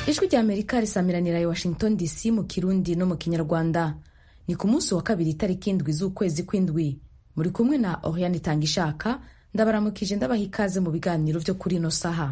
ijwi rya amerika risamiranira i washington dc mu kirundi no mu kinyarwanda ni ku munsi wa kabiri itariki indwi z'ukwezi kw'indwi muri kumwe na oriane itangishaka ndabaramukije ndabaha ikaze mu biganiro vyo kuri ino saha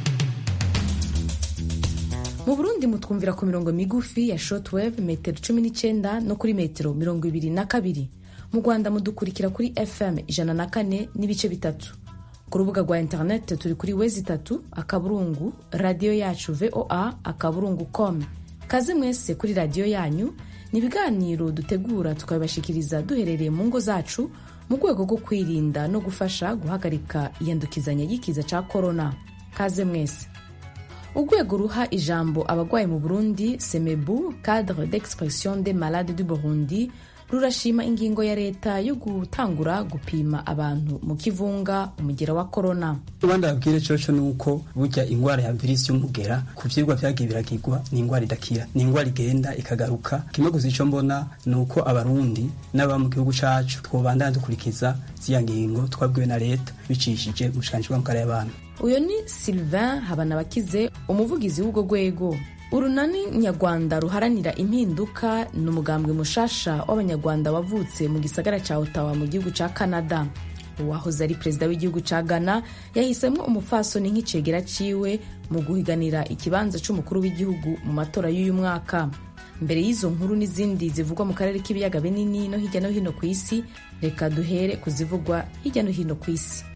mu burundi mutwumvira ku mirongo migufi ya shortwave metero cumi n'icenda no kuri metero mirongo ibiri na kabiri mu rwanda mudukurikira kuri fm ijana na kane n'ibice bitatu ku rubuga rwa interineti turi kuri wezi itatu akaburungu radiyo yacu voa akaburungu com kaze mwese kuri radiyo yanyu ni ibiganiro dutegura tukabibashikiriza duherereye mu ngo zacu mu rwego rwo kwirinda no gufasha guhagarika iyandukizanya y'ikiza ca korona kaze mwese urwego ruha ijambo abagwayi mu burundi semebu cadre d'expression des malades du burundi rurashima ingingo ya leta yo gutangura gupima abantu mu kivunga umugera wa korona ubandi babwire coco nuko burya ingwara ya virisi y'umugera ku vyigwa vyagiye biragirwa ni ingwara idakira ni ingwara igenda ikagaruka kimwe gusa ico mbona ni uko abarundi n'aba mu gihugu cacu twobandana dukurikiza ziya ngingo twabwiwe na leta bicishije umushikiranganji bw'amagara y'abantu uyu ni sylvain habanabakize umuvugizi w'ubwo rwego urunani nyarwanda ruharanira impinduka ni umugambwe mushasha w'abanyarwanda wavutse mu gisagara cya otawa mu gihugu cya canada uwahoze ari perezida w'igihugu cya ghana yahisemo umupfasoni nk'icegera ciwe mu guhiganira ikibanza c'umukuru w'igihugu mu matora y'uyu mwaka mbere y'izo nkuru n'izindi zivugwa mu karere k'ibiyaga binini no hirya no hino ku isi reka duhere ku zivugwa hirya no hino ku isi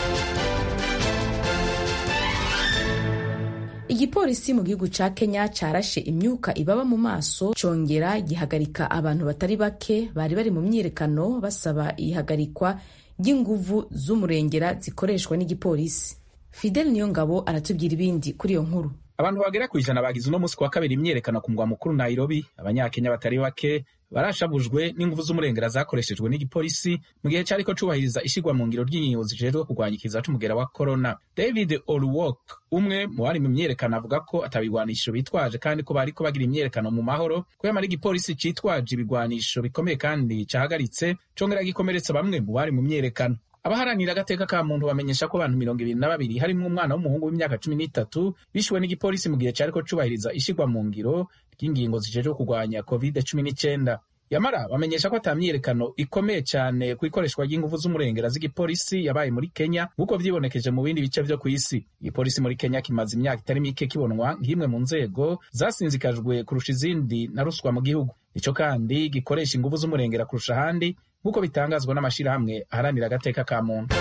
igipolisi mu gihugu ca kenya carashe imyuka ibaba mu maso congera gihagarika abantu batari bake bari bari mu myiyerekano basaba ihagarikwa ry'inguvu z'umurengera zikoreshwa n'igipolisi fidel niyongabo aratubwira ibindi kuri iyo nkuru abantu bagera ku ijana bagize uno munsi wa kabiri imyiyerekano ku mugwa mukuru nairobi abanyakenya batari bake barashavujwe n'inguvu z'umurengera zakoreshejwe n'igipolisi mu gihe cyariko cubahiriza ishigwa mu ngiro ry'inkingo zijejwe kurwanya ikiza c'umugera wa corona david olwok umwe mu bari mu myiyerekano avuga ko atabigwanisho bitwaje kandi ko bariko bagira imyiyerekano mu mahoro ko yamara igipolisi citwaje ibigwanisho bikomeye kandi cahagaritse congera gikomeretsa bamwe mu bari mu myiyerekano abaharanira agateka ka muntu bamenyesha ko abantu mirongo ibiri na babiri harimwo umwana w'umuhungu w'imyaka cumi n'itatu bishuwe n'igipolisi mu gihe cariko cubahiriza ishigwa mu ngiro ry'ingingo zijejwe kurwanya covid cumi n'icenda yamara bamenyesha ko ata myiyerekano ikomeye cyane ku ikoreshwa ry'inguvu z'umurengera z'igipolisi yabaye muri kenya nk'uko vyibonekeje mu bindi bice vyo kw'isi igipolisi muri kenya kimaze imyaka itari mike kibonwa nk'imwe mu nzego zasinzikajwe kurusha izindi na ruswa mu gihugu ico kandi gikoresha inguvu z'umurengera kurusha ahandi nk'uko bitangazwa n'amashirahamwe aharanira agateka ka muntu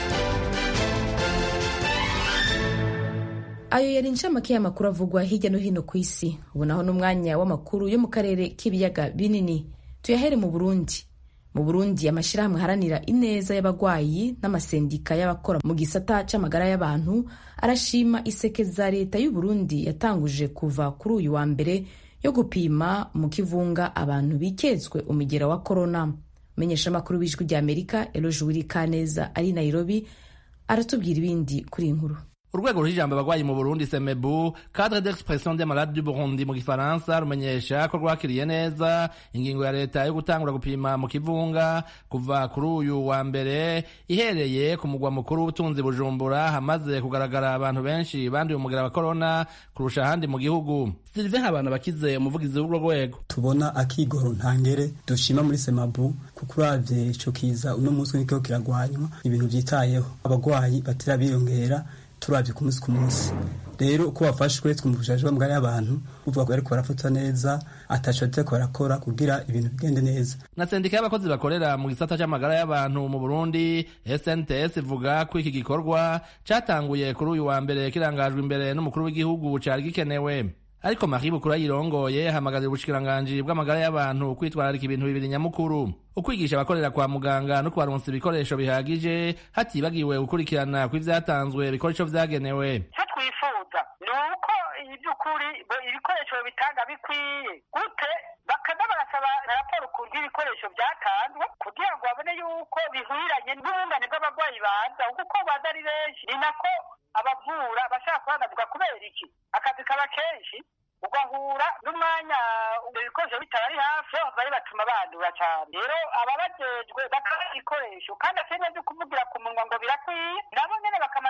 ayo yari incamake y'amakuru avugwa hirya no hino ku isi ubu naho n'umwanya w'amakuru yo mu karere k'ibiyaga binini tuyahere mu burundi mu burundi amashyirahamwe aharanira ineza y'abagwayi n'amasendika y'abakora mu gisata c'amagara y'abantu arashima iseke za leta y'u burundi yatanguje kuva kuri uyu wa mbere yo gupima mu kivunga abantu bikezwe umugera wa korona umenyesha amakuru w'ijwi rya amerika eloje wiri kaneza ari nairobi aratubwira ibindi kuri iyi nkuru urwego ruha ijambo abagwayi mu burundi semebu cadre d'expression des malades du burundi mu gifaransa rumenyesha ko rwakiriye neza ingingo ya leta yo gutangura gupima mu kivunga kuva kuri uyu wa mbere ihereye ku mugwa mukuru w'ubutunzi bujumbura hamaze kugaragara abantu benshi banduye umugera wa korona kurusha ahandi mu gihugu sylvain habana bakize umuvugizi w'urwo rwego tubona akigoro ntangere dushima muri semabu kuko uravye ico kiza uno munsi nikiko kiragwanywa ibintu vyitayeho abagwayi batera biyongera turavye ku munsi ku munsi rero uko bafashwe twumvishije bamugari y'abantu uvuga ko bariko barafatwa neza ataco bariko barakora kugira ibintu bigende neza na sendika y'abakozi bakorera mu gisata c'amagara y'abantu mu burundi snts ivuga ko iki gikorwa catanguye kuri uyu wa mbere kirangajwe imbere n'umukuru w'igihugu cari gikenewe ariko marie bukuru yirongoye hamagazira ubushikiranganji bw'amagara y'abantu kwitwararika ibintu bibiri nyamukuru ukwigisha abakorera kwa muganga no kubaronsa ibikoresho bihagije hatibagiwe gukurikirana kw'ivyatanzwe bikora ico vyagenewe icyo twifuza ni uko iby'ukuri ibikoresho bitanga bikwiye gute bakaza barasaba raporo ku bw'ibikoresho byatanzwe kugira ngo babone yuko bihwiranye n'ubungane bw'abarwayi baza kuko baza ari benshi ni nako abavura bashaka kuhanavuga kubera iki akazi kaba kenshi ugahura n'umwanya ibyo bikoresho bitari hafi bari batuma bandura cyane rero ababajejwe bakaba ibikoresho kandi atari byo kuvugira ku munwa ngo birakwiye nabo nyene bakamanuka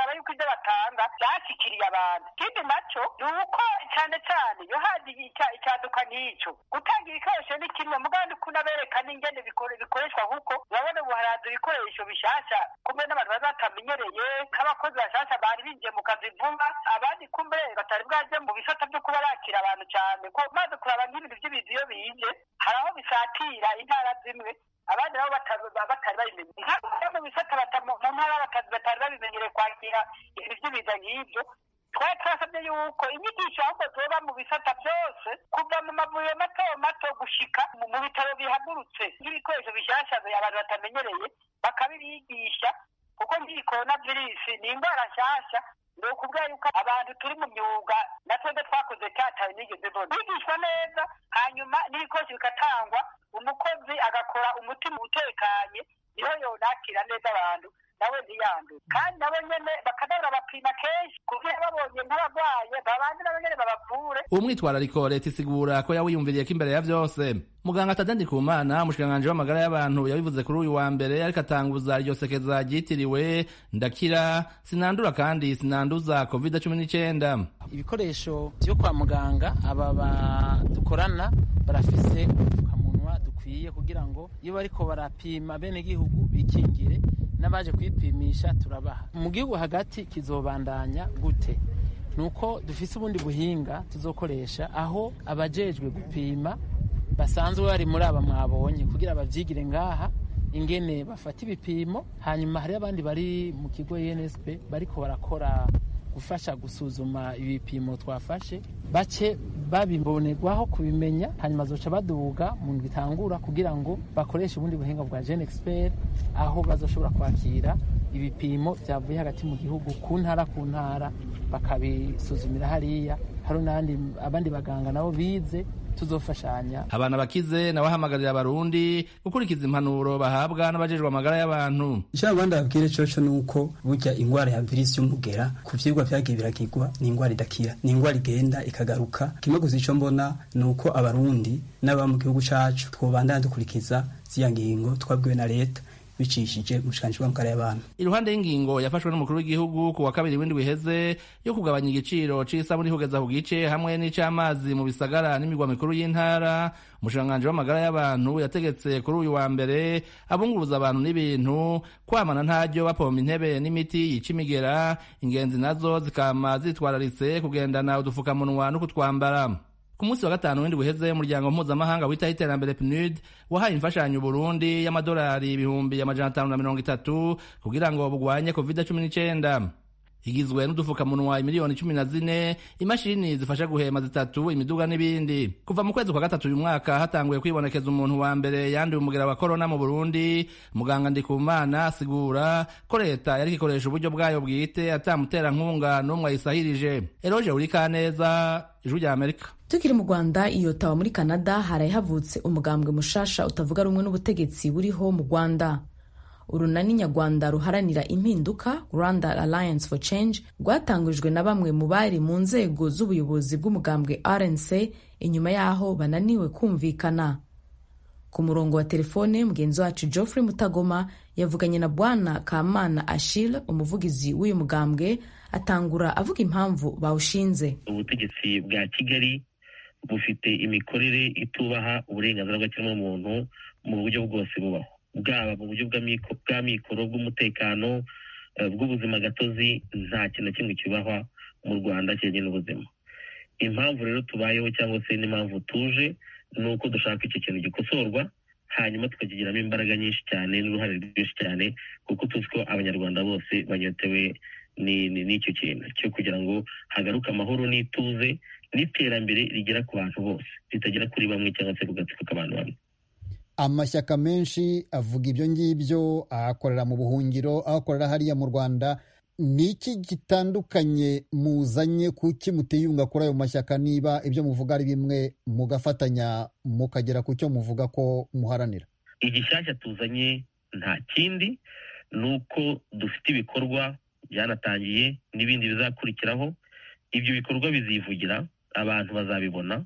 bakaraba yuko ibyo batanga byashyikiriye abantu ikindi nacyo ni uko cyane cyane iyo haje icyaduka nk'icyo gutanga ibikoresho ni kimwe mugandi kunabereka n'ingene bikoreshwa kuko urabona ubu haraza ibikoresho bishasha kumbe n'abantu bari batamenyereye nk'abakozi bashasha bari binjiye mu kazi vuba abandi kumbe batari bwaje mu bisata byo kuba bakira abantu cyane ko maze kuraba nk'ibintu by'ibintu iyo bije hari aho bisatira intara zimwe abandi nabo batari babimenye nka mu bisata mu ntara bakazi batari babimenyereye kwakira ibintu by'ibiza nk'ibyo twari twasabye yuko inyigisho ahubwo zoba mu bisata byose kuva mu mavuriro mato mato gushika mu bitaro bihagurutse nk'ibikoresho bishyashya abantu batamenyereye bakabibigisha kuko nk'iyi korona virusi ni indwara nshyashya ni ukuvuga yuko abantu turi mu myuga na twebwe twakoze cyataye nigeze mbona bigishwa neza hanyuma n'ibikoresho bigatangwa umukozi agakora umutima utekanye niho yonakira neza abantu nawe ntiyandure kandi nabo nyene bakanabura bapima kenshi kugira babonye nk'abarwaye babandi nabo nyene babavure uwo mwitwarariko leta isigura ko yawiyumviriye ko imbere ya vyose muganga tadandi kumana umushikiranganji w'amagara y'abantu yabivuze kuri uyu wa mbere ariko atanguza iryo sekeza ryitiriwe ndakira sinandura kandi sinanduza covid cumi n'icenda ibikoresho vyo kwa muganga aba dukorana barafise udupfukamunwa dukwiye kugira ngo iyo bariko barapima bene gihugu bikingire n'abaje kwipimisha turabaha mu gihugu hagati kizobandanya gute nuko dufise ubundi buhinga tuzokoresha aho abajejwe gupima basanzwe bari muri aba mwabonye kugira bavyigire ngaha ingene bafata ibipimo hanyuma hari abandi bari mu kigo UNSP bariko barakora gufasha gusuzuma ibipimo twafashe bace babimbonerwaho kubimenya hanyuma zoca baduga mu bitangura kugira ngo bakoreshe ubundi buhinga bwa Gen Expert aho bazoshobora kwakira ibipimo byavuye hagati mu gihugu ku ntara ku ntara bakabisuzumira hariya hari n'abandi abandi baganga nabo bize tuzofashanya abana bakize nawe ahamagarira abarundi gukurikiza impanuro bahabwa n'abajejwe amagara y'abantu icyo abandi babwire coco ni uko burya ingwara ya virisi y'umugera ku vyigwa vyagiye biragirwa ni ingwara idakira ni ingwara igenda ikagaruka kimwe gusa ico mbona ni uko abarundi n'ababa mu gihugu cacu twobandana dukurikiza ziya ngingo twabwiwe na leta bicishije umushikiranganji w'amagara y'abantu iruhande y'ingingo yafashwe n'umukuru w'igihugu ku wa kabiri w'indwi iheze yo kugabanya igiciro c'isabuni kugeza ku gice hamwe n'ic'amazi mu bisagara n'imigwa mikuru y'intara umushikiranganji w'amagara y'abantu yategetse kuri uyu wa mbere abunguruza abantu n'ibintu kwamana ntaryo bapompa intebe n'imiti yica imigera ingenzi nazo zikama zitwararitse kugendana udufukamunwa no kutwambara ku munsi wa gatanu w'indwi uheze umuryango mpuzamahanga witaho iterambere PNUD wahaye imfashanyo Burundi y'amadolari ibihumbi amajana atanu na mirongo itatu kugira ngo bugwanye covid cumi n'icenda igizwe n'udufukamunwa imiliyoni cumi na zine imashini zifasha guhema zitatu imiduga n'ibindi kuva mu kwezi kwa gatatu uyu mwaka hatanguye kwibonekeza umuntu wa mbere yanduye umugera wa korona mu burundi muganga ndikumana asigura ko leta yari ikoresha uburyo bwayo bwite atamuterankunga n'umwe ayisahirije eroje urikaneza ijwi rya amerika tukiri mu rwanda iyo tawa muri canada haraye havutse umugambwe mushasha utavuga rumwe n'ubutegetsi buriho mu rwanda urunani nyarwanda ruharanira impinduka rwanda alliance for change rwatangujwe na bamwe mu bari mu nzego z'ubuyobozi bw'umugambwe rnc inyuma y'aho bananiwe kumvikana ku murongo wa telefone mugenzi wacu geoffrey mutagoma yavuganye na bwana kamana ashil umuvugizi w'uyu mugambwe atangura avuga impamvu bawushinze ubutegetsi bwa kigali bufite imikorere itubaha uburenganzira bw'ikiremwamuntu mu buryo bwose bubaho bwaba mu buryo bwa mikoro bw'umutekano bw'ubuzima gatozi nta kintu na kimwe kibahwa mu rwanda kijyanye n'ubuzima impamvu rero tubayeho cyangwa se n'impamvu tuje ni uko dushaka icyo kintu gikosorwa hanyuma tukakigiramo imbaraga nyinshi cyane n'uruhare rwinshi cyane kuko tuzi ko abanyarwanda bose banyotewe n'icyo kintu cyo kugira ngo hagaruke amahoro n'ituze n'iterambere rigera ku bantu bose ritagera kuri bamwe cyangwa se ku gatsiko k'abantu bamwe amashyaka menshi avuga ibyo ngibyo ahakorera mu buhungiro ahakorera hariya mu rwanda ni iki gitandukanye muzanye kuki mutiyunga kuri ayo mashyaka niba ibyo muvuga ari bimwe mugafatanya mukagera ku cyo muvuga ko muharanira igishyashya tuzanye nta kindi ni uko dufite ibikorwa byanatangiye n'ibindi bizakurikiraho ibyo bikorwa bizivugira abantu bazabibona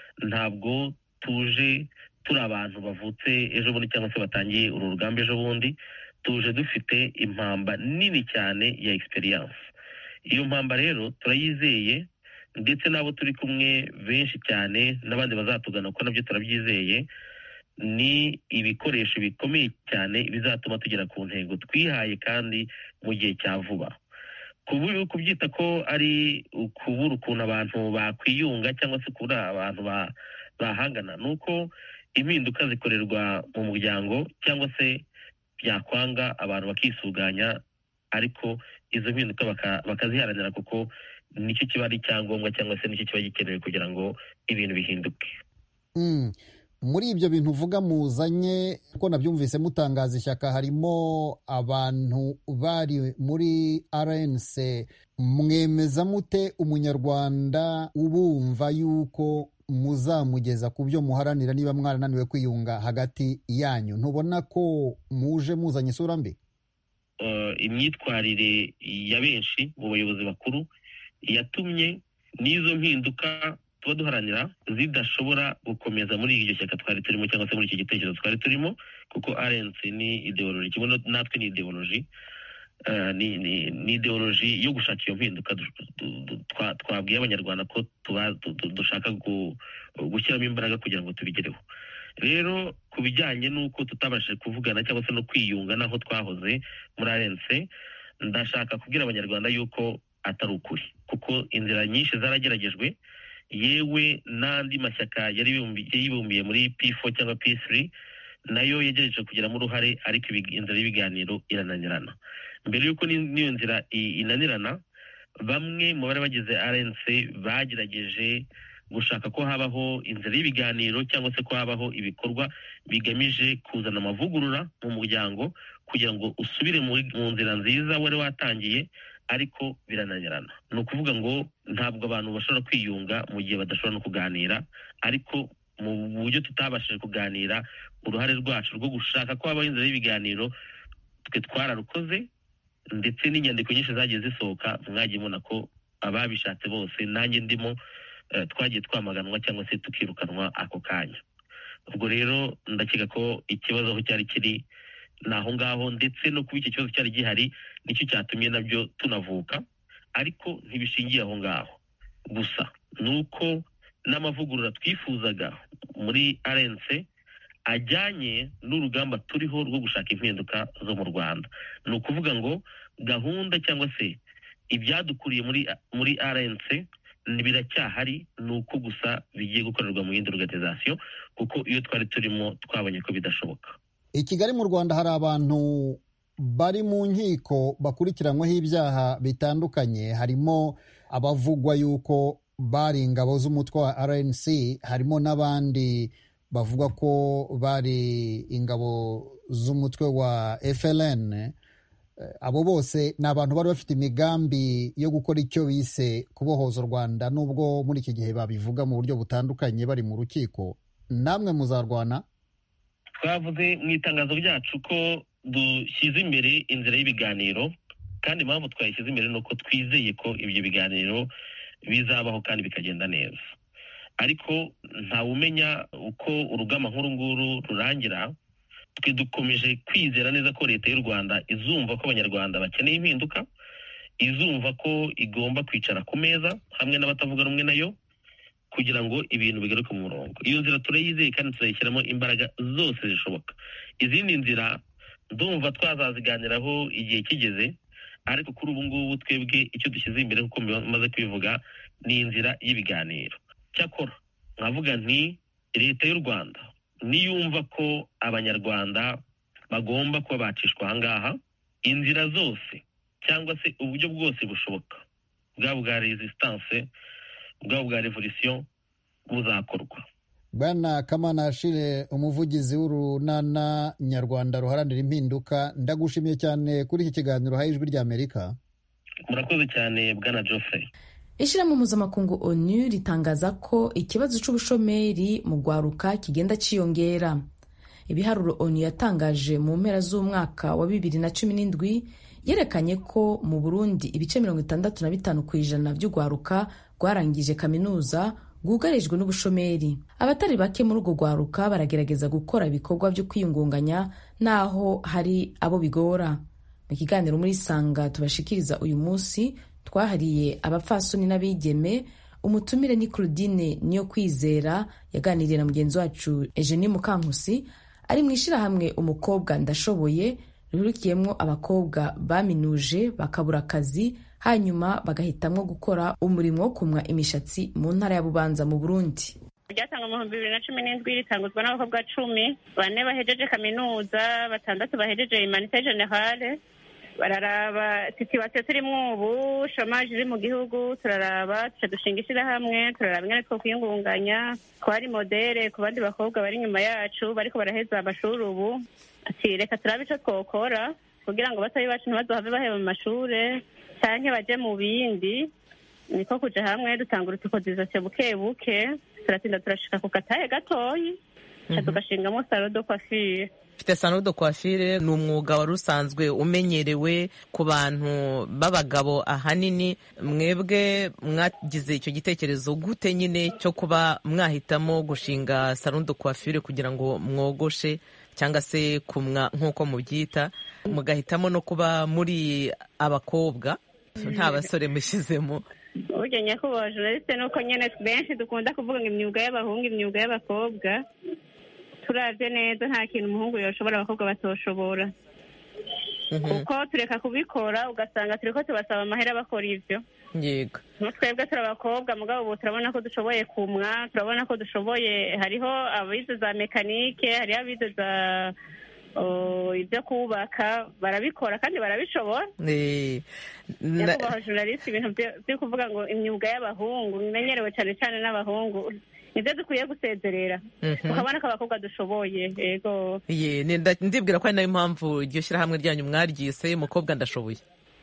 ntabwo tuje turi abantu bavutse ejo bundi cyangwa se batangiye uru rugamba ejo bundi tuje dufite impamba nini cyane ya egisperiyanse iyo mpamba rero turayizeye ndetse n'abo turi kumwe benshi cyane n'abandi bazatugana kuko nabyo turabyizeye ni ibikoresho bikomeye cyane bizatuma tugera ku ntego twihaye kandi mu gihe cya vuba kubyita ko ari ukubura ukuntu abantu bakwiyunga cyangwa se kubura abantu bahangana ni uko impinduka zikorerwa mu muryango cyangwa se byakwanga abantu bakisuganya ariko izo mpinduka bakaziharanira kuko nicyo kiba ari icyangombwa cyangwa se nicyo kiba gikenewe kugira ngo ibintu bihinduke muri ibyo bintu uvuga muzanye ko nabyumvise mutangaza ishyaka harimo abantu bari muri rnc mwemeza mute umunyarwanda ubumva yuko muzamugeza ku byo muharanira niba mwarananiwe kwiyunga hagati yanyu ntubona ko muje muzanye isura mbi imyitwarire ya benshi mu bayobozi bakuru yatumye n'izo mpinduka tuba duharanira zidashobora gukomeza muri iryo shyaka twari turimo cyangwa se muri icyo gitekerezo twari turimo kuko rnc ni ideoloji kimwe natwe ni ideoloji ni ideoloji yo gushaka iyo mpinduka twabwiye abanyarwanda ko dushaka gushyiramo imbaraga kugira ngo tubigereho rero ku bijyanye n'uko tutabashije kuvugana cyangwa se no kwiyunga n'aho twahoze muri rnc ndashaka kubwira abanyarwanda yuko atari ukuri kuko inzira nyinshi zarageragejwe yewe n'andi mashyaka yari yibumbiye muri p4 cyangwa p3 nayo yagerageje kugiramo uruhare ariko inzira y'ibiganiro irananirana mbere y'uko n'iyo nzira inanirana bamwe mu bari bagize rnc bagerageje gushaka ko habaho inzira y'ibiganiro cyangwa se ko habaho ibikorwa bigamije kuzana amavugurura mu muryango kugira ngo usubire mu nzira nziza wari watangiye ariko birananirana ni ukuvuga ngo ntabwo abantu bashobora kwiyunga mu gihe badashobora no kuganira ariko mu buryo tutabashije kuganira uruhare rwacu rwo gushaka ko habaho inzira y'ibiganiro twe twararukoze ndetse n'inyandiko nyinshi zagiye zisohoka mwagiye mubona ko ababishatse bose nanjye ndimo twagiye twamaganwa cyangwa se tukirukanwa ako kanya ubwo rero ndakeka ko ikibazo aho cyari kiri ni aho ngaho ndetse no kuba iki kibazo cyari gihari nicyo cyatumye nabyo tunavuka ariko ntibishingiye aho ngaho gusa ni uko n'amavugurura twifuzaga muri rnc ajyanye n'urugamba turiho rwo gushaka impinduka zo mu rwanda ni ukuvuga ngo gahunda cyangwa se ibyadukuriye muri muri rnc biracyahari ni uko gusa bigiye gukorerwa mu yindi organization kuko iyo twari turimo twabonye ko bidashoboka i kigali mu rwanda hari abantu bari mu nkiko bakurikiranyweho ibyaha bitandukanye harimo abavugwa yuko bari ingabo z'umutwe wa rnc harimo n'abandi bavuga ko bari ingabo z'umutwe wa fln abo bose ni abantu bari bafite imigambi yo gukora icyo bise kubohoza u rwanda nubwo muri iki gihe babivuga mu buryo butandukanye bari mu rukiko namwe muzarwana twavuze mu itangazo ryacu ko dushyize imbere inzira y'ibiganiro kandi impamvu twayishyize imbere ni uko twizeye ko ibyo biganiro bizabaho kandi bikagenda neza ariko ntawumenya uko urugamba nk'uru nguru rurangira twe dukomeje kwizera neza ko leta y'u rwanda izumva ko abanyarwanda bakeneye impinduka izumva ko igomba kwicara ku meza hamwe n'abatavuga rumwe nayo kugira ngo ibintu bigaruke mu murongo iyo nzira turayizeye kandi turayishyiramo imbaraga zose zishoboka izindi nzira ndumva twazaziganiraho igihe kigeze ariko kuri ubu ngubu twebwe icyo dushyize imbere kuko maze kubivuga ni inzira y'ibiganiro cyakora nkavuga nti leta y'u rwanda niyumva ko abanyarwanda bagomba kuba bacishwa ahangaha inzira zose cyangwa se uburyo bwose bushoboka bwaba bwa resistance bwaba bwa revolisiyo buzakorwa bwana kamana ashire umuvugizi w'urunana nyarwanda ruharanira impinduka ndagushimiye cyane kuri iki kiganiro haye ijwi ry'amerika murakoze cyane bwana geoffrey ishyirahamwe mpuzamakungu onu ritangaza ko ikibazo cy'ubushomeri mu rwaruka kigenda cyiyongera ibiharuro onu yatangaje mu mpera z'umwaka wa bibiri na cumi n'indwi yerekanye ko mu burundi ibice mirongo itandatu na bitanu ku ijana by'urwaruka rwarangije kaminuza rwugarijwe n'ubushomeri abatari bake muri urwo rwaruka baragerageza gukora ibikorwa byo kwiyungunganya n'aho hari abo bigora mu kiganiro muri sanga tubashikiriza uyu munsi twahariye abapfasoni n'abigeme umutumire ni claudine niyo kwizera yaganiriye na mugenzi wacu eugenie mukankusi ari mu ishyirahamwe umukobwa ndashoboye rihurikiyemo abakobwa baminuje bakabura akazi hanyuma bagahitamwo gukora umurimo wo kumwa imishatsi mu ntara ya bubanza mu burundi ryatangwa mu bihumbi bibiri na cumi n'indwi ritanguzwa n'abakobwa cumi bane bahejeje kaminuza batandatu bahejeje imanite generale bararaba situwasiyo turimo ubu shomaje iri mu gihugu turaraba tuca dushinga ishyirahamwe turaraba ingene two kwiyungunganya twari modere ku bandi bakobwa bari inyuma yacu bariko baraheza amashuri ubu ati reka turabe ico twokora kugira ngo batoyi bacu ntibazohave baheba mu mashure canke baje mu bindi niko kuja hamwe dutanga urutukozizasiyo buke buke turatinda turashika ku gatahe gatoyi ca tugashingamo salo do coiffure mfite salo de coiffure ni umwuga wari usanzwe umenyerewe ku bantu b'abagabo ahanini mwebwe mwagize icyo gitekerezo gute nyine cyo kuba mwahitamo gushinga salo de coiffure kugira ngo mwogoshe cyangwa se kumwa nk'uko mubyita mugahitamo no kuba muri abakobwa nta basore mushyizemo burya nyakubahwa journaliste ni uko nyine benshi dukunda kuvuga ngo imyuga y'abahungu imyuga y'abakobwa turavye neza nta kintu umuhungu yoshobora abakobwa batoshobora kuko tureka kubikora ugasanga turiko tubasaba amahera bakora ivyo yego twebwe turi abakobwa mugabo ubu turabona ko dushoboye kumwa turabona ko dushoboye hariho abize za mekanike hariho abize za ibyo kubaka barabikora kandi barabishobora nyakubahwa journaliste ibintu byo kuvuga ngo imyuga y'abahungu bimenyerewe cyane cyane n'abahungu nibyo dukwiye gusezerera tukabona ko abakobwa dushoboye yego ndibwira ko ari nayo mpamvu iryo shyirahamwe ryanyu mwaryise umukobwa ndashoboye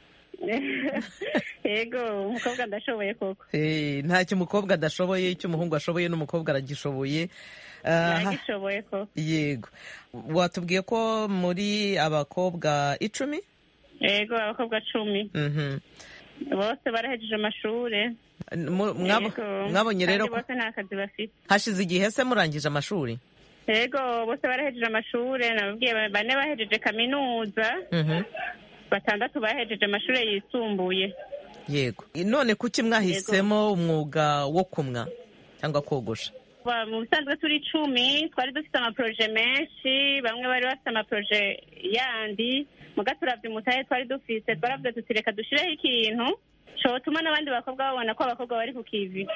yego umukobwa ndashoboye koko ntacyo umukobwa adashoboye icyo umuhungu ashoboye n'umukobwa aragishoboye aragishoboye koko yego watubwiye ko muri abakobwa icumi yego abakobwa cumi bose barahejeje amashuri mwabonye rero bose nta kazi bafite hashize igihe se murangije amashuri yego bose barahejeje amashuri nababwiye bane bahejeje kaminuza batandatu bahejeje amashuri yisumbuye yego none kuki mwahisemo umwuga wo kumwa cyangwa kogosha mu bisanzwe turi icumi twari dufite amaporoje menshi bamwe bari bafite amaporoje yandi muga turavye umutahe twari dufise twaravuze tuti reka dushireho ikintu cotuma n'abandi bakobwa babona ko abakobwa bari ku kivi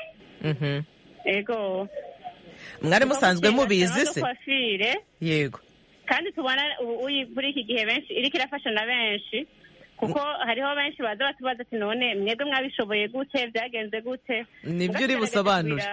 ego mwari musanzwe mubizi se coiffure yego kandi tubona ubu muri iki gihe benshi iriko irafasha na benshi kuko hariho benshi baza batubaza ati none mwebwe mwabishoboye gute byagenze gute nibyo uri busobanure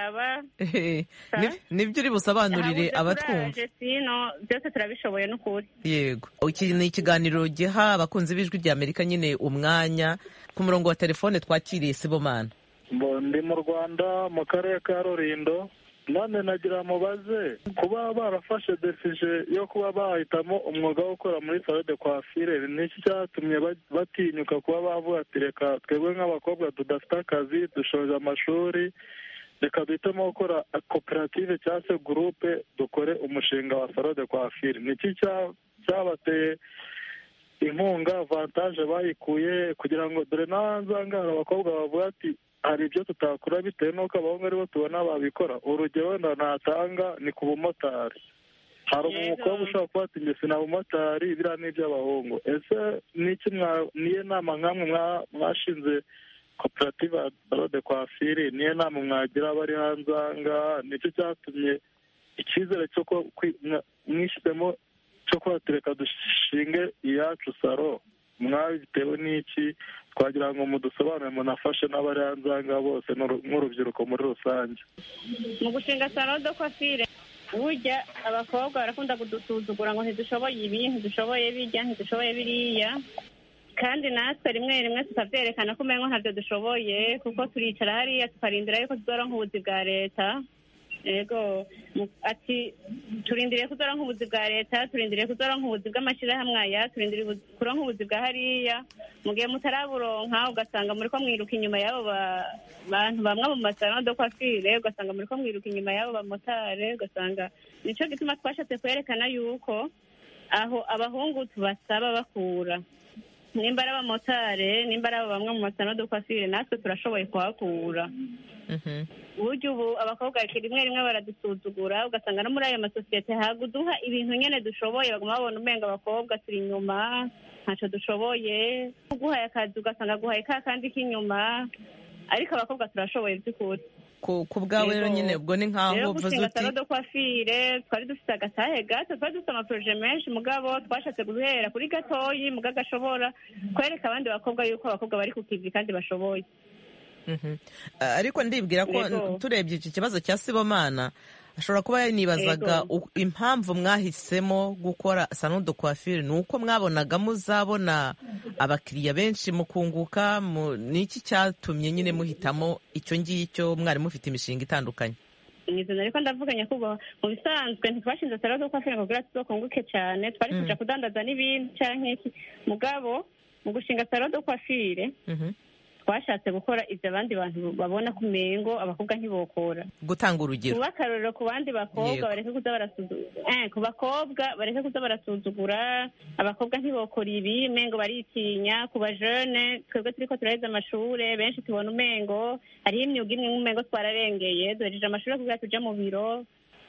nibyo uri busobanurire abatwumva sino byose turabishoboye n'ukuri yego iki ni ikiganiro giha abakunzi b'ijwi rya amerika nyine umwanya ku murongo wa telefone twakiriye sibomana ndi mu rwanda mu karere ka rurindo none nagira mubaze kuba barafashe desije yo kuba bahitamo umwuga wo gukora muri salo de coiffure niki cyatumye batinyuka kuba bavuga ati reka twebwe nk'abakobwa tudafite akazi dushoje amashuri reka duhitemo gukora koperative cyangwa se gurupe dukore umushinga wa salo de coiffure niki cyabateye inkunga vantaje bayikuye kugira ngo dore n'ahanzangara abakobwa bavuga ati hari ibyo tutakora bitewe n'uko abahungu aribo tubona babikora urugero wenda natanga ni ku bumotari hari umukobwa ushobora kuba ati njye sina bumotari biriya ni iby'abahungu ese n'iki niyo nama nk'amwe mwashinze koperative de kwafiri niyo nama mwagira abari hanze aha ngaha nicyo cyatumye icyizere cyo mwishyizemo cyo kuba tureka dushinge iyacu saro mwabitewe n'iki twagira ngo mudusobanure munafashe n'abari hanze aha ngaha bose nk'urubyiruko muri rusange mu gushinga salo do kwafire burya abakobwa barakunda kudusuzugura ngo ntidushoboye ibi ntidushoboye bijya ntidushoboye biriya kandi natwe rimwe rimwe tukabyerekana ko umengo ntabyo dushoboye kuko turicara hariya tukarindira yuko tuzoronka ubuzi bwa leta yego ati turindiriye kuzoronka ubuzi bwa leta turindiriye kuzoronka ubuzi bw'amashyirahamwe aya turindiriye kuronka ubuzi bwa hariya mu gihe mutaraburonka ugasanga muri ko mwiruka inyuma y'abo bantu bamwe mu masaro do kwafire ugasanga muri ko mwiruka inyuma y'abo bamotare ugasanga nico gituma twashatse kwerekana yuko aho abahungu tubasaba bakura nimba ari abamotari nimba ari abo bamwe mu masano dukwasire natwe turashoboye kuhakura uburyo ubu abakobwa rimwe rimwe baradusuzugura ugasanga no muri ayo masosiyete haga uduha ibintu nyine dushoboye baguma babona umenga abakobwa turi inyuma ntacyo dushoboye uguhaye akazi ugasanga aguhaye ka kandi k'inyuma ariko abakobwa turashoboye by'ukuri ku bwawe rero nyine ubwo ni nk'aho uvuze gushinga uti salo do kwafire twari dufite agatahe gato twari dufite amaporoje menshi mugabo twashatse guhera kuri gatoyi muga gashobora kwereka abandi bakobwa yuko abakobwa bari ku kivi kandi bashoboye Mhm. Ah, ariko ndibwira ko Yego. turebye iki kibazo cya sibomana ashobora kuba yanibazaga Yego. u- impamvu mwahisemo gukora salon de coiffure ni uko mwabonaga muzabona abakiriya benshi mukunguka mu- ni iki cyatumye nyine muhitamo icyo ngicyo mwari mufite imishinga itandukanye nizana ariko ndavuga nyakubahwa mu bisanzwe ntitwashinze salo do kwafire ngo kugira tuzokunguke cyane twari Mm. kuja kudandaza n'ibindi canke iki mugabo mu gushinga salo do kwafire Mhm. twashatse gukora ibyo abandi bantu babona ku mengo abakobwa ntibokora gutanga urugero kuba akarorero ku bandi bakobwa Yego. bareke kuza barasuzugura eh, ku bakobwa bareke kuza barasuzugura abakobwa ntibokora ibi mengo baritinya ku bajene twebwe turiko turaheza amashure benshi tubona umengo hariho imyuga imwe nk'umengo twararengeye duhejeje amashuri kugira tuja mu biro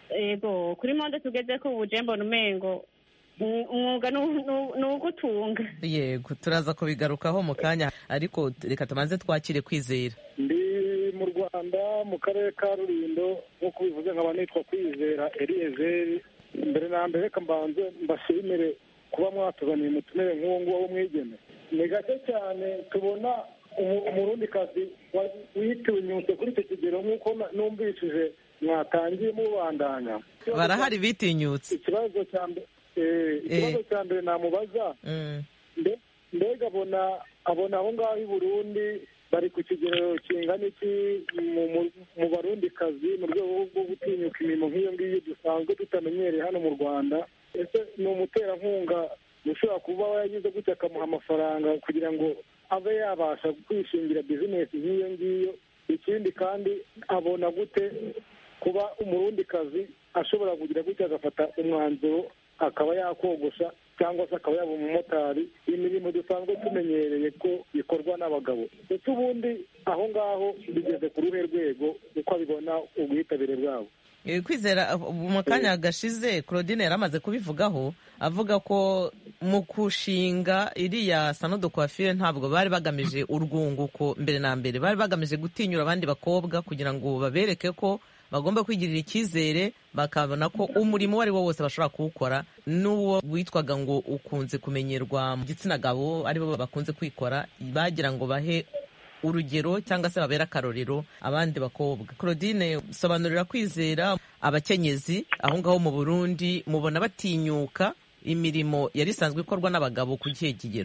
yego kuri monde tugeze ko ubu je mbona umengo um- umwuga ni- ni- ni ugutunga yego turaza kubigarukaho mu kanya ariko reka tubanze twakire kwizera ndi mu rwanda mu karere ka rurindo nk'uko bivuze nkaba nitwa kwizera eliyezeri mbere na mbere reka mbanze mbashimire kuba mwatuzaniye umutumire nk'uwo nguwo w'umwigeme ni gake cyane tubona umu- umurundikazi wa- witinyutse kuri icyo kigero nk'uko na- numvishije mwatangiye mubandanya barahari bitinyutse ikibazo cya mbere eh, ikibazo cya mbere namubaza Mm. mbe- mbega abona abona aho ngaho i burundi bari ku kigero kingana iki mu- mu- mu barundikazi mu rwego rwo gutinyuka imirimo nk'iyo ngiyo dusanzwe tutamenyereye hano mu rwanda ese ni umuterankunga ushobora kuba yagize gutya akamuha amafaranga kugira ngo abe yabasha kwishingira bizinesi nk'iyo ngiyo ikindi kandi abona gute kuba umurundikazi ashobora kugira gutya agafata umwanzuro akaba yakogosha cyangwa se akaba yaba umumotari imirimo dusanzwe tumenyereye ko ikorwa n'abagabo ndetse ubundi aho ngaho bigeze ku ruhe rwego uko abibona ubwitabire bwabo Eh, kwizera uh, mu kanya gashize claudine yari amaze kubivugaho avuga ko mu kushinga iriya sano de coiffure ntabwo bari bagamije urwunguko mbere na mbere bari bagamije gutinyura abandi bakobwa kugira ngo babereke ko bagomba kwigirira icyizere bakabona ko umurimo uwo ari wo wose bashobora kuwukora n'uwo witwaga ngo ukunze kumenyerwa mu gitsina gabo aribo bakunze kwikora bagira ngo bahe urugero cyangwa se babera akarorero abandi bakobwa claudine sobanurira kwizera abakenyezi aho ngaho mu burundi mubona batinyuka imirimo yari isanzwe ikorwa n'abagabo ku gihe kigero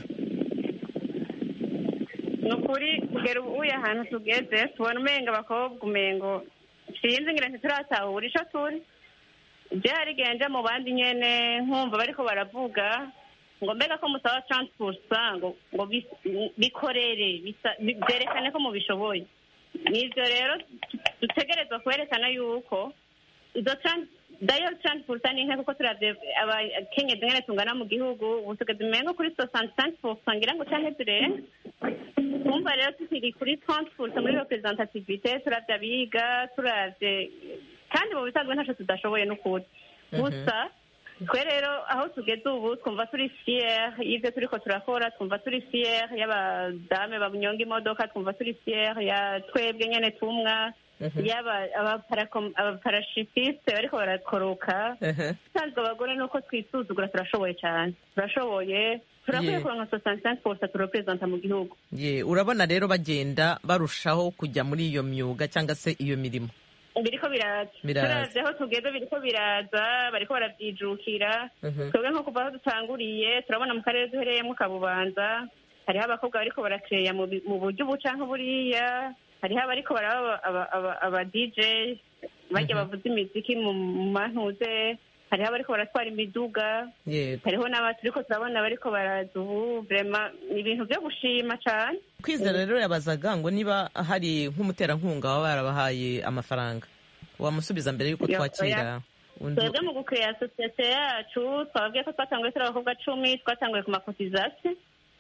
ni ukuri kugera ubu ahantu tugeze tubona umenga abakobwa umengo sinzi ngira ntituratahura ico turi je harigenje mu bandi nyene nkumva bariko baravuga ngo mbega ko musaba transpursa ngo ngo bis- bikorere bisa- bi- byerekane ko mubishoboye nivyo rero dutegerezwa kwerekana yuko izo tran- dayo transpursa ni nke kuko turavye abakenyezi ngene tungana mu gihugu ubu tugeze umengo kuri soixante cinq pourcent ngira ngo canke turenga twumva rero tukiri kuri transport muri representativite turavye abiga turavye kandi mu bisanzwe ntaco tudashoboye n'ukuri gusa twe rero aho tugeze ubu twumva turi fier y'ivyo turiko turakora twumva turi fier y'abadame banyonga imodoka twumva turi fier ya twebwe nyene tumwa yaba abaparakom- abaparashutiste bariko barakoroka usanzwe abagore nuko twisuzugura turashoboye cyane turashoboye turakwiye Yeah. kuronka soixante cinq pourcent turepresenta mu gihugu ye urabona rero bagenda barushaho kujya muri iyo myuga cyangwa se iyo mirimo biriko biraza Biraza. turavye aho tugeze biriko biraza bariko baravyijukira Mhm. twebwe nko kuva aho dutanguriye turabona mu karere duhereyemwo kabubanza hariho abakobwa bariko barakeya mu bi- mu buryo ubu canke buriya hariho abariko baraba aba- aba- aba dj barya bavuza imiziki mu mu mantuze hariho abariko baratwara imiduga yego hariho n'aba turiko turabona bariko baraza ubu vrema ni ibintu vyo gushima cane kwizera rero yabazaga ngo niba hari nk'umuterankunga waba barabahaye amafaranga wamusubiza mbere y'uko Ya- twakira undi twebwe mu gukeya sosiyete yacu twababwiye ko twatanguye turi abakobwa cumi twatanguye ku makotizasiyo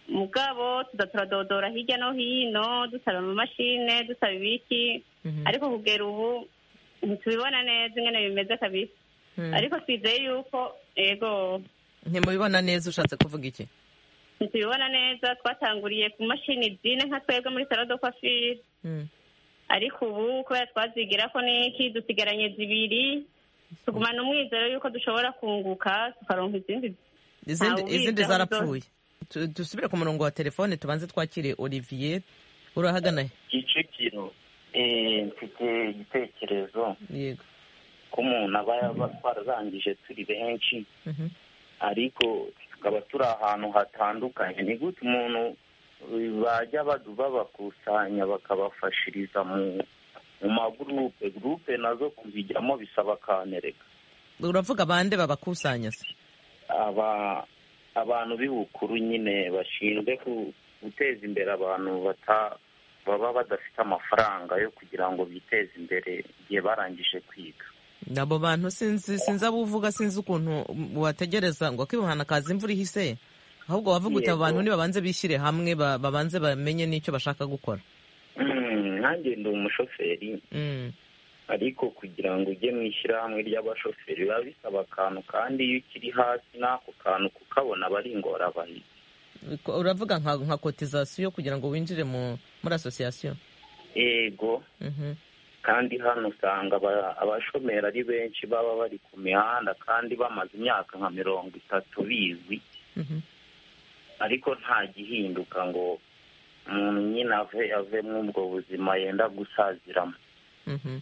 mugabo tuza turadodora hirya no hino dusaba amamashine dusaba ibiki ariko kugera ubu ntitubibona neza ingene bimeze kabisa ariko twizeye yuko ego ntimubibona neza ushatse kuvuga iki ntitubibona neza twatanguriye ku mashini zine nka twebwe muri salo do kwafiri ariko ubu kubera twazigira ko n'iki dusigaranye zibiri tugumana umwizero yuko dushobora kunguka tukaronka izindi izindi Ntawe izindi ubizi aho zarapfuye Tu- dusubire ku murongo wa telefone tubanze twakire olivier urahagana he? kicukiro eh, mfite igitekerezo yego ko umuntu aba yaba twararangije turi benshi Mhm. ariko tukaba turi ahantu hatandukanye ni gute umuntu eh, bajya badu- babakusanya bakabafashiriza mu mu magurupe gurupe nazo kuzijyamo bisaba kantereka uravuga bande babakusanya se aba abantu b'ibukuru nyine bashinzwe ku- guteza imbere abantu bata baba badafite amafaranga yo kugira ngo biteze imbere igihe barangije kwiga abo bantu sinzi sinzi abo uvuga sinzi ukuntu wategereza ngo akibuhana kaza imvura ihise ahubwo wavuga uti abo Yego. bantu nibabanze bishyire hamwe ba- babanze bamenye n'icyo bashaka gukora Mm, nanjye ndi umushoferi Mm. ariko kugira ngo ujye mu ishyirahamwe ry'abashoferi biba bisaba akantu kandi iyo ukiri hasi n'ako kantu kukabona aba ari ingorabahizi Ko- uravuga nka nka kotizasiyo kugira ngo winjire mu muri asosiyasiyo ego Mhm. kandi hano usanga aba- abashomeri ari benshi baba bari ku mihanda kandi bamaze imyaka nka mirongo itatu bizwi Mhm. ariko nta gihinduka ngo umuntu nyine ave ave muri ubwo buzima yenda gusaziramo Mhm.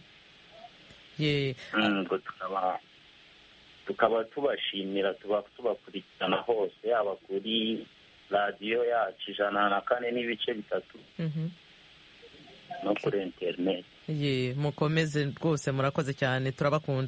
ye Mm, ubwo tukaba tukaba tubashimira tuba tubakurikirana hose yaba kuri radiyo yacu ijana na kane n'ibice bitatu Mhm. no kuri interineti ye mukomeze rwose murakoze cyane turabakunda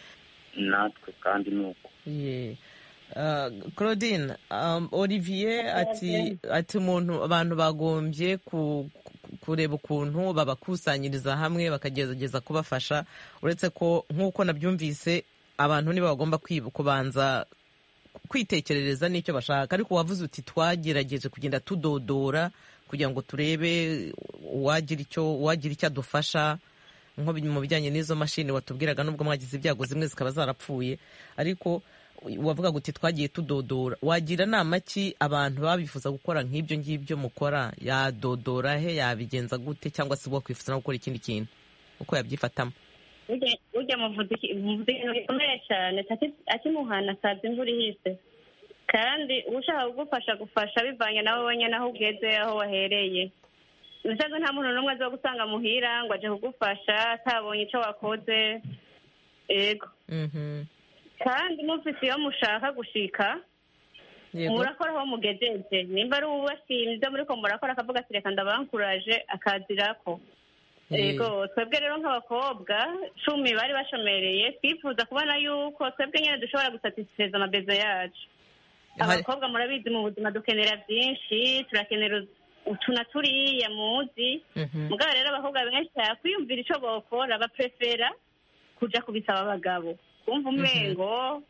natwe kandi ni uko ye Uh, claudine um, olivier ati ati umuntu abantu bagombye ku, ku- kureba ukuntu babakusanyiriza hamwe bakagerageza kubafasha uretse ko nk'uko nabyumvise abantu nibo bagomba kwibu- kubanza kwitekerereza n'icyo bashaka ariko wavuze uti twagerageje kugenda tudodora kugira ngo turebe uwagira icyo uwagira icyo adufasha nko mu bijyanye n'izo mashini watubwiraga nubwo mwagize ibyago zimwe zikaba zarapfuye ariko wavuga uti twagiye tudodora wagira nama ki abantu baba bifuza gukora nk'ibyo ngibyo mukora yadodora he yabigenza gute cyangwa se wakwifuza no gukora ikindi kintu uko yabyifatamo Burya- burya muvuze iki- muvuze ibintu bikomeye cyane ati- akimuhana akaza imvura ihise kandi ushaka kugufasha gufasha bivanye nawe wenyine aho ugeze aho wahereye ubusanzwe nta muntu n'umwe aza gusanga muhira ngo aje kugufasha atabonye icyo wakoze yego Mhm. kandi mufise iyo mushaka gushika Yego. murakora aho mugejeje nimba ari uwubashimye muriko murakora akavuga ati reka ndabankuraje akazirako yego twebwe rero nk'abakobwa cumi bari bashomereye twifuza kubona yuko twebwe nyine dushobora gusatisfeza amabezo yacu Hari- abakobwa murabizi mu buzima dukenera byinshi turakenera utu na turiya muzi Mhm. mugabo rero abakobwa benshi kwiyumvira icyo bokora baprefera kuja kubisaba abagabo kumva umengo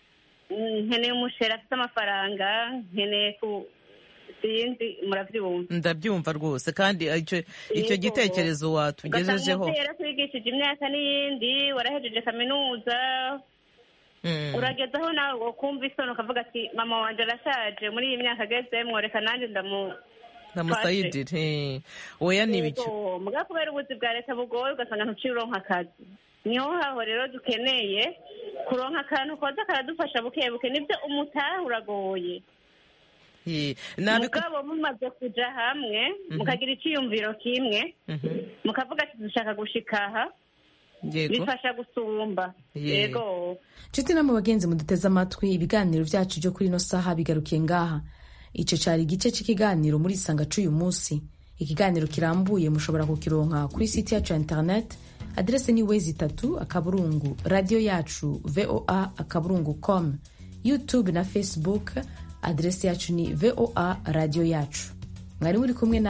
mm, nkeneye umusheri afite amafaranga nkeneye ku sinzi murabyumva ndabyumva rwose kandi icyo icyo Yego. gitekerezo ugasanga watugejejeho umubyeyi yarakwigishije imyaka n'iyindi warahejeje kaminuza Mm. uragezaho nawe ukumva isoni ukavuga ati mama wanje arashaje muri iyi myaka agezemwo reka nanjye ndamu ndamusayidire eh. oya ni ibiki Yego, muga kubera ubuzi bwa leta bugoye ugasanga ntuciye uronka akazi niho haho rero dukeneye kuronka akantu koza karadufasha buke buke nibyo umutaha uragoye Eh, nabiku- mugabo mumaze kuja hamwe mukagira iciyumviro kimwe Mhm. mukavuga ati dushaka gushika aha yego bifasha gusumba Ye. yego nshuti namwe bagenzi muduteze amatwi ibiganiro byacu byo kuri ino saha bigarukiye ngaha icyo cyari igice cy'ikiganiro muri isanga c'uyu munsi ikiganiro kirambuye mushobora kukironka kuri site yacu ya internet aderese ni wezi itatu akaburungu radiyo yacu voa akaburungu com youtube na facebook aderese yacu ni voa radiyo yacu mwari muri kumwe na